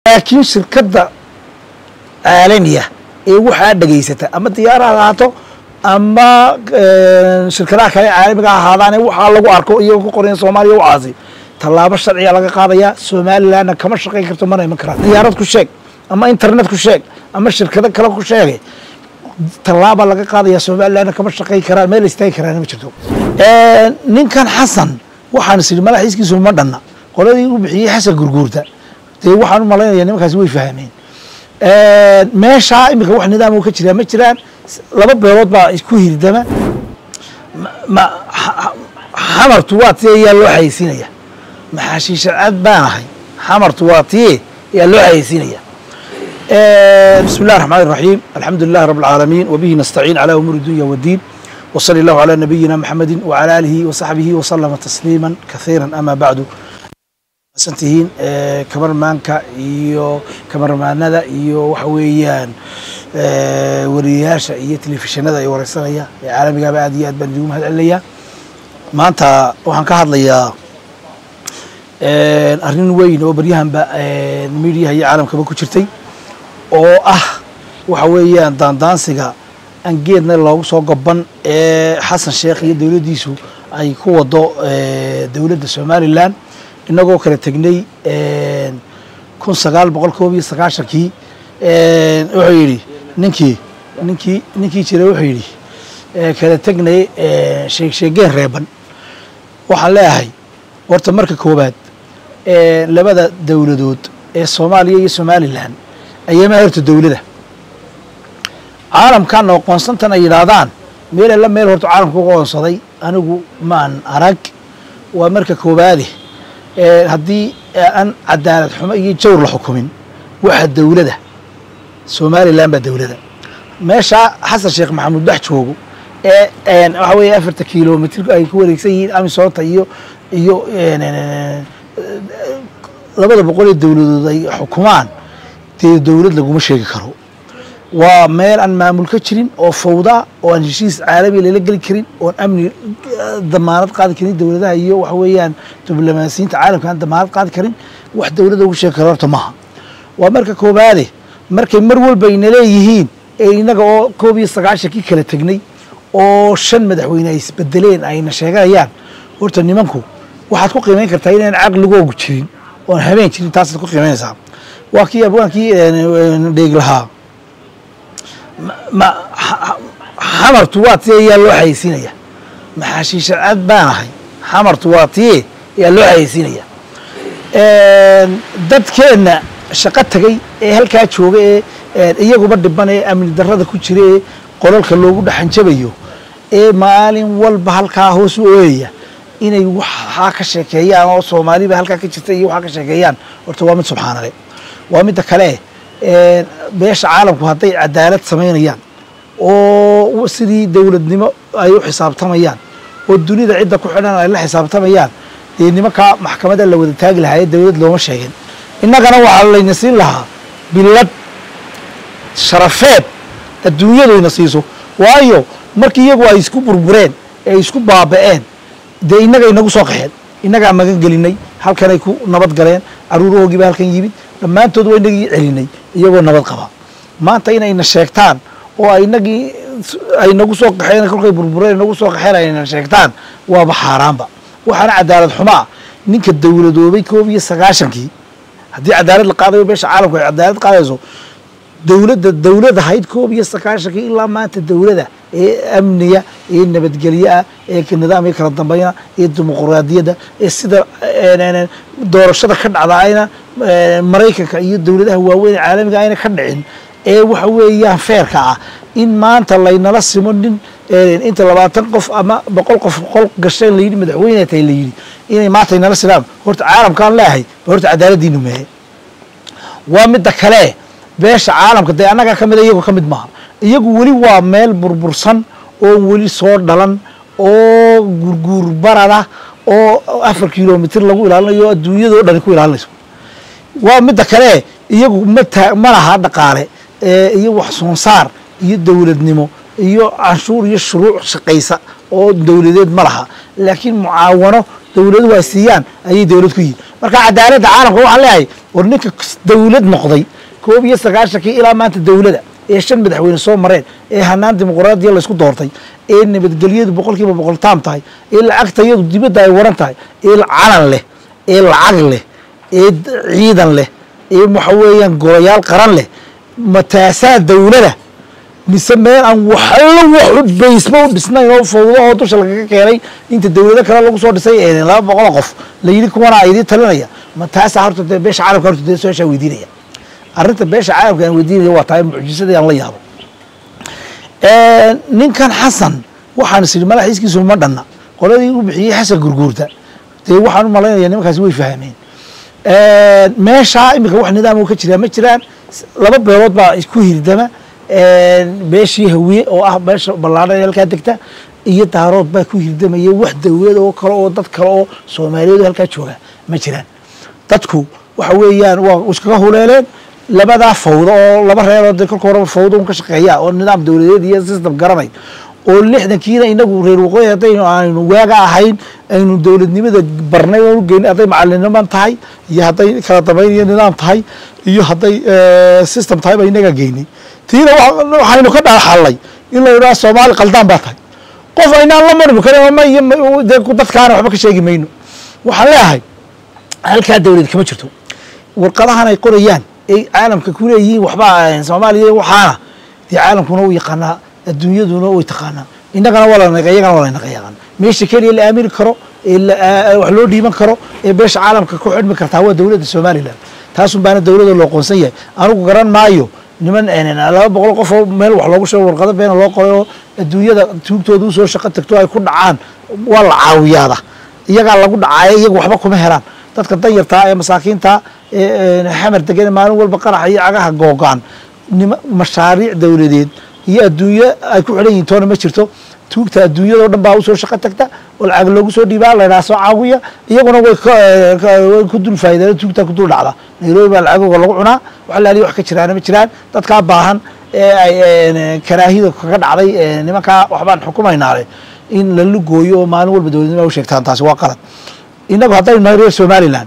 laakiin shirkadda caalamiya ee waxaa dhegaysata ama diyaaraha ahaato ama shirkadaha kale caalamiga ahaadaane waxaa lagu arko iyagoo ku qoran soomaaliya waxaasi tallaabo sharciga laga qaadaya somalilandna kama shaqayn karto mana iman karaan diyaarad ku sheeg ama internet ku sheeg ama shirkado kale ku sheegay tallaaba laga qaadaya somalilandna kama shaqayn karaan meel istaagi karaan ma jirto ninkan xasan waxaan is idhi madaxiiskiisu ma dhanna qoladii u bixiyey xasan gurguurta dee waxaan u malaynaya nimankaasi way fahmeen meeshaa iminka wax nidaam ka jiraa ma jiraan laba beelood baa isku hirdama xamartu waa tiye ayaa loo xayeysiinaya maxaashiishacad baan ahay xamartu waa tiye ayaa loo xayeysiinaya bismi اllah الرحmن الرaحيم alxamdu لlah رب العاalمين وbه نستعين على أmور الdunya والdين وصلى الله على نبيina محamedi وعلى آlihi وصaxbihi وسلم تسليما kaثيirا أmا baعdu santihiin kamarmaanka iyo kamarmaanada iyo waxa weeyaan wariyayaasha iyo telefishinada ay wareysanaya ee caalamigaaba aad iyo aad baan idigu mahad celinaya maanta waxaan ka hadlayaa arrin weyn oo baryahanba midiyaha iyo caalamkaba ku jirtay oo ah waxa weeyaan daandaansiga aan geedna loogu soo goban ee xasan sheekh iyo dowladdiisu ay ku wado dowladda somalilan inagoo kala tegnay kun sagaal boqol koob iyo sagaashankii wuxuu yidhi ninkii ninkii ninkii jira wuxuu yidhi kala tegnay sheegsheegeen reeban waxaan leeyahay horta marka koowaad labada dowladood ee soomaaliya iyo somalilan ayamaa horta dowlada caalamkan aqoonsantan ay yidhaahdaan meel alla meel horta caalamka uga qoonsaday anigu maan arag waa marka koowaade haddii aan cadaalad xumo iyo jawr la xukumin waxa dowlada somalilan baa dowlada meeshaa xasan sheekh maxamuud bax joogo ee waxa weeye afarta kilomitr ay ku wareegsan yihiin amisoota iyo iyo labada boqol ee dowladood ay xukumaan dee dowlad laguma sheegi karo waa meel aan maamul ka jirin oo fawda oo aan heshiis caalamiya lala geli karin oon amni damaanad qaadi karin dowladaha iyo waxa weeyaan diblomaasiyiinta caalamka aan damaanad qaadi karin wax dowladda ugu sheegi karo horta maha waa marka koobaade markay mar walba ayna leeyihiin ee innaga oo koob iyo sagaashankii kala tegnay oo shan madaxweyne ay isbedeleen ayna sheeganayaan horta nimanku waxaad ku qiimayn kartaa inaan caqligoogu jirin oon habeen jirin taasaad ku qiimaynaysaa waa kii abwaankii dheeg lahaa xamartu waa tiye ayaa loo xayeysiinaya maxaashiishacad baan ahay xamartu waa tiye ayaa loo xayeysiinaya dadkeenna shaqo tagay ee halkaa jooga ee iyaguba dhiban ee amni darada ku jira ee qolalka loogu dhaxanjabayo ee maalin walba halkaa hoos u ooyaya inay waxaa ka sheekeeyaan oo soomaaliba halkaa ka jirta iyo waxaa ka sheekeeyaan horta waa mid subxaanale waa midda kale beesha caalamku hadday cadaalad samaynayaan oo sidii dowladnimo ay u xisaabtamayaan oo dunida cidda ku xidhan ay la xisaabtamayaan dee nimankaa maxkamadda la wada taagi lahaa ee dowlad looma sheegin innagana waxaa layna siin lahaa bilad sharafeed adduunyaduyna siiso waayo markii iyagu ay isku burbureen ee ay isku baaba'een dee innaga inagu soo qaxeen innagaa magan gelinay halkanay ku nabad galeen caruurahoogiiba halkan yimid dhammaantood waa inagii celinay iyagoo nabad qaba maanta inayna sheegtaan oo inagii ay nagu soo qaxeen kolkay burbureen nagu soo qaxeen ayna sheegtaan waaba xaaraanba waxaana cadaalad xumaa ninka dowladoobay koob iyo sagaashankii haddii cadaalad la qaadayo beesha caalamku ay cadaalad qaadayso dowladda dowlad ahayd koob iyo sagaashankii ilaa maanta dowlada ee amniga ee nabadgelyoah ee nidaam iyo kala dambayna ee dimuquraadiyadda ee sida doorashada ka dhacda ayna maraykanka iyo dowladaha waaweyn ee caalamiga ayna ka dhicin ee waxa weeyaan feerka ah in maanta laynala simo nin inta labaatan qof ama boqol qof qol gasheen layidhi madaxweyne tahay layidhi inay maanta inala silaan horta caalamkaan leeyahay horta cadaaladiinu mehe waa midda kale beesha caalamka dee annagaa ka mida iyagu ka mid maaha iyagu weli waa meel burbursan oo weli soo dhalan oo gurguur barada oo afar kilomitr lagu ilaalinayo o adduunyadao dhani ku ilaalinayso waa midda kale iyagu mata ma laha dhaqaale iyo wax soonsaar iyo dowladnimo iyo canshuur iyo shuruuc shaqaysa oo dowladeed ma laha laakiin mucaawano dowladuhu ay siiyaan ayay dowlad ku yihin marka cadaaladda caalamka waxaan leeyahay war ninka dowlad noqday koob iyo sagaashankii ilaa maanta dowlada ee shan madaxweyne soo mareen ee hanaan dimuqraadiya laysku doortay ee nabadgelyadu boqol kiiba boqol taam tahay ee lacagtayadu dibadda ay waran tahay ee calan leh ee lacag leh ee ciidan leh ee waxa weeyaan golayaal qaran leh mataasaa dowlada mise meel aan waxallo wax baysba u dhisnayn oo fawdo oo dusha lagaga keenay inta dowlado kale lagu soo dhisay laba boqol qof la yidhi kuwana idin talinaya ma taasaa horta dee beesha caalamka horta dee su-aashaa weydiinaya arrinta beesha caalamka aan weydiinaya waa tahay mucjisadii aan la yaabo ninkan xasan waxaan is idhi madaxiiskiisu ma dhanna qoladii u bixiyey xasan gurguurta dee waxaan u malaynaya nimankaasi way fahmeen meeshaa iminka wax nidaam ka jiraa ma jiraan laba beelood baa isku hirdama beeshii hawiye oo ah beesha ballaadhan ee halkaa degta iyo daarood baa ku hirdamaya wax dowlad oo kale oo dad kale oo soomaaliyeed oo halkaa jooga ma jiraan dadku waxa weeyaan waa iskaga huleeleen labadaa fawdo oo laba reerood dee kolka horeba fawdo un ka shaqeeya oo nidaam dowladeed iyo system garanay oo lixdankiina inagu reer waqooyi haddaynu aynu waaga ahayn aynu dowladnimada barnay oo ugeyn hadday macaliniman tahay iyo hadday kala dambayn iyo nidaam tahay iyo hadday system tahay ba inaga geynay tiina waxaynu ka dhaxalnay in la yidhaha soomaali qaldaan baa tahay qof aynaan la marmi karin ma iyo dee dadkaana waxba ka sheegi mayno waxaan leeyahay halkaa dowlad kama jirto warqadahan ay qorayaan ay caalamka ku leeyihiin waxba soomaaliya waxaana dee caalamkuna u yaqaanaa adduunyaduna way taqaanaa innagana waa la iyagana waa la naqayaqaan meesha keliya la aamini karo ee wax loo dhiiban karo ee beesha caalamka ku xidhmi kartaa waa dowladda somalilan taasun baana dowladda loo qoonsan yahay anigu garan maayo niman laba boqol qof oo meel wax loogu sheego warqado beena loo qoray oo adduunyada tuugtooda usoo shaqo tagto ay ku dhacaan waa la caawiyaada iyagaa lagu dhacaaya iyaga waxba kuma helaan dadka danyartaa ee masaakiinta ee xamar degan maalin walba qaraxa iyo cagaha googo-an nima mashaariic dowladeed iyo adduunyo ay ku xidhan yihin toona ma jirto tuugta adduunyadao dhan baa usoo shaqo tagta oo lacag loogu soo dhiibaa laydhaha soo caawiya iyaguna way way ku dul faa'ideen tuugta ku dul dhacda nairobi baa lacagooga lagu cunaa wax laaliya wax ka jiraana ma jiraan dadkaa baahan ee ay karaahida kaga dhacday nimankaa waxbaan xukumaynaale in la lugooyo oo maalin walba dowladnima u sheegtaan taasi waa qalad innagu haddaynu nahay reer somaliland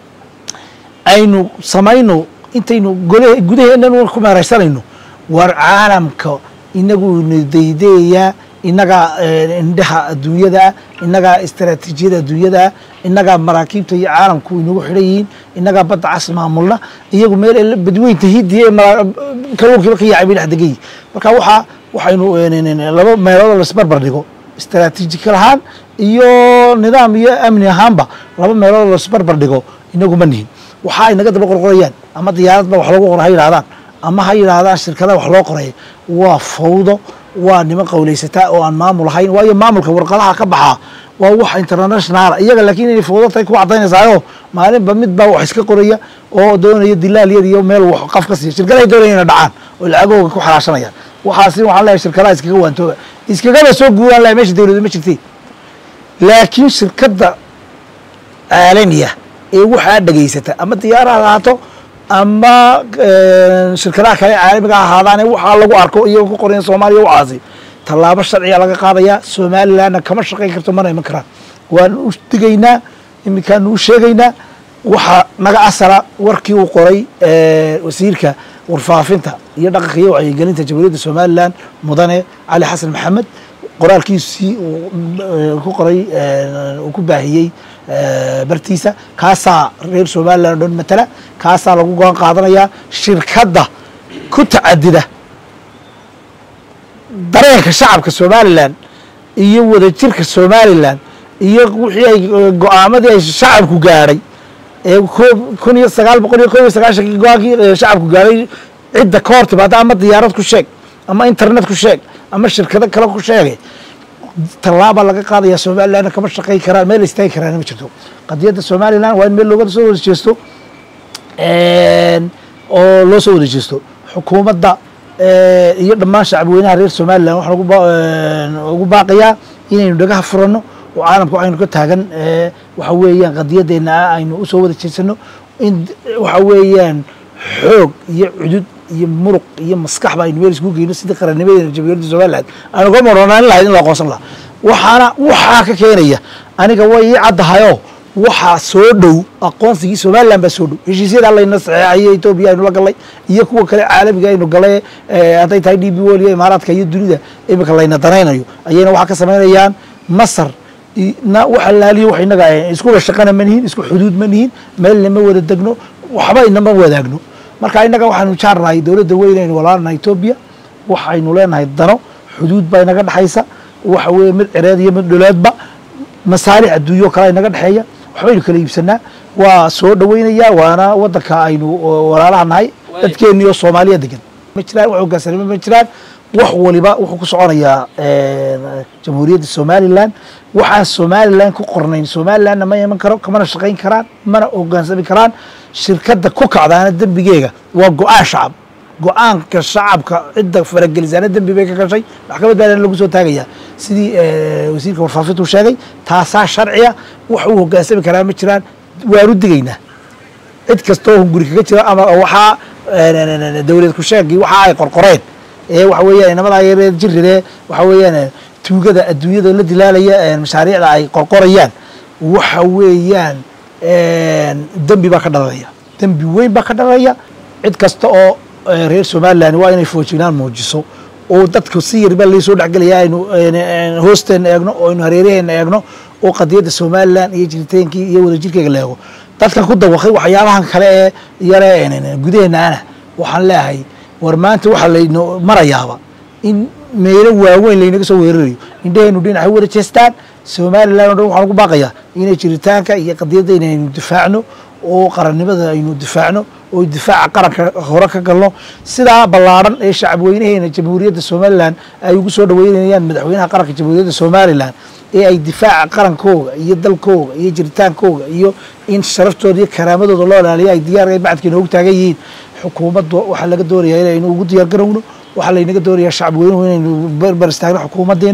aynu samayno intaynu gole gudaheennan ku meeraysanayno war caalamka inagu ina daydayayaa innagaa indhaha adduunyadaa innagaa istaraatiijiyada adduunyadaa innagaa maraakiibta iyo caalamku inagu xidhan yihiin innagaa badda cas maamulna iyagu meel badweynta hidiya ee kalluunkiiba ka yaacay bay dhex degan yihin marka waxaa waxaynu laba meeloodoo laisbarbar dhigo istaraatiijikal ahaan iyo nidaam iyo amni ahaanba laba meeloodoo laisbarbar dhigo inagu ma nihin waxa ay naga daba qorqorayaan ama diyaaradba wax loogu qora ha yidhahdaan ama ha yidhaahdaan shirkadaha wax loo qoray waa fawdo waa niman qawlaysataa oo aan maamul ahayn waayo maamulka warqadaha ka baxaa waa wax internationaala iyaga laakiin inay fawdo tahay ku cadaynaysaayo maalinba mid baa wax iska qoraya oo doonaya dilaalyad iyo meel wax qaf ka siiya shirkadahay doonaya ina dhacaan oo lacagooga ku xalaashanayaan waxaasi waxaan leeyahay shirkadaha iskaga waantooga iskagaba soo guuraan lahay meesha dowladda ma jirtay laakiin shirkadda caalamiya ee waxaa dhegaysata ama diyaaraha ahaato ama shirkadaha kale caalamiga ha ahaadaane waxaa lagu arko iyagoo ku qorayan soomaaliya waxaasi tallaabo sharciga laga qaadayaa somalilandna kama shaqayn karto mana iman karaan waanu u digaynaa iminkaanu u sheegaynaa waxaa naga asala warkii uu qoray wasiirka warfaafinta iyo dhaqanka iyo wacyigelinta jamhuuriyadda somalilan mudane cali xasan maxamed qoraalkiisii uu ku qoray uu ku baahiyey bartiisa kaasaa reer somalilan o dhan matala kaasaa lagu go'aan qaadanayaa shirkadda ku tacadida dareenka shacabka somalilan iyo wadajirka somalilan iyo wixii ay go-aamadii ay shacabku gaadhay ee kun iyo sagaal boqol iyo kob iyo sagaashankii go-aankii shacabku gaadhay cidda ka hor timaada ama diyaarad ku sheeg ama internet ku sheeg ama shirkado kale ku sheegay tallaaba laga qaadaya somalilandna kama shaqayn karaan meel istaagi karaan ma jirto qadiyadda somaliland waa in meel looga soo wada jeesto oo loo soo wada jeesto xukuumadda iyo dhammaan shacabweynaha reer somaliland waxaan ugu baaqayaa inaynu dhagaha furanno oo caalamka aynu ka taagan waxa weeyaan qadiyaddeena ah aynu usoo wada jeesano in waxa weeyaan xoog iyo cudud iyo muruq iyo maskaxba aynu meel isku geyno sidii qarannimadeena jamhuuriyadda somaliland aan uga maroonaan lahayd in la aqoonsan lahaa waxaana waxaa ka keenaya aniga way ii caddahayoo waxaa soo dhow aqoonsigii somalilan baa soo dhow heshiisyada layna saxeexayo etoobiya aynu la gallay iyo kuwa kale caalamiga aynu gallay hadday tahay d b wol iyo imaaraadka iyo dunida imika layna danaynayo ayayna waxaa ka samaynayaan masar na waxa laaliyo wax inaga iskuba shaqana ma nihin isku xuduud ma nihin meelna ma wada degno waxba inama wadaagno marka innaga waxaanu jaarnahay dowladda weyn aynu walaalnahay etoobiya waxaynu leenahay dano xuduud baa inaga dhexaysa waxa weeye mid cireed iyo mid dhuleedba masaalix adduunyo kale inaga dhexeeya waxbaynu kala iibsanaa waa soo dhaweynayaa waana wadanka aynu walaalaha nahay dadkeeni oo soomaaliya degan ma jiraan wax hogaansanimo ma jiraan wax waliba wuxuu ku soconayaa jamhuuriyadda somalilan waxaan somalilan ku qornayn somalilanna ma iman karo kamana shaqayn karaan mana hogaansami karaan shirkadda ku kacdaana dembigeega waa go-aan shacab go-aanka shacabka cidda faragelisaana dembi bay ka gashay maxkamad baana lagu soo taagayaa sidii wasiirka warfaafintu sheegay taasaa sharciya wax uu hogaansami karaa ma jiraan waanu digaynaa cid kastoo hunguri kaga jira ama waxaa dowlad ku sheegii waxa ay qorqoreen ee waxa weeyaan inamada yareed jiride waxa weeyaan tuugada adduunyada la dilaalaya mashaariicda ay qorqorayaan waxa weeyaan dembi baa ka dhalanaya dembi weyn baa ka dhalanaya cid kasta oo reer somalilan waa inay foojinaan muujiso oo dadka si yarba laysoo dhexgelaya aynu hoosteena eegno oo aynu hareeraheena eegno oo qadiyadda somalilan iyo jiritaankii iyo wadajirkeega la eego dadkan ku dawaqay waxyaabahan kale ee yare gudaheenaana waxaan leeyahay war maanta waxaa layno marayaaba in meelo waaweyn laynaga soo weerarayo indhaheenu dhinac wada jeestaan somalilan o dhan waxaan ugu baaqayaa inay jiritaanka iyo qadiyadda inaynu difaacno oo qarannimada aynu difaacno oo difaaca qaranka hore ka galno sidaa ballaadhan ee shacabweynaheena jamhuuriyadda somalilan ay ugu soo dhaweynayaan madaxweynaha qaranka jamhuuriyadda somalilan ee ay difaaca qarankooga iyo dalkooga iyo jiritaankooga iyo in sharaftooda iyo karaamadooda loo ilaaliyo ay diyaar bacadka inoogu taagan yihiin xukuumadda waxaa laga doonayaa inaynu ugu diyaar garowno waxaa laynaga doonayaa shacab weynuhu inaynu berber istaagno xukuumaddeena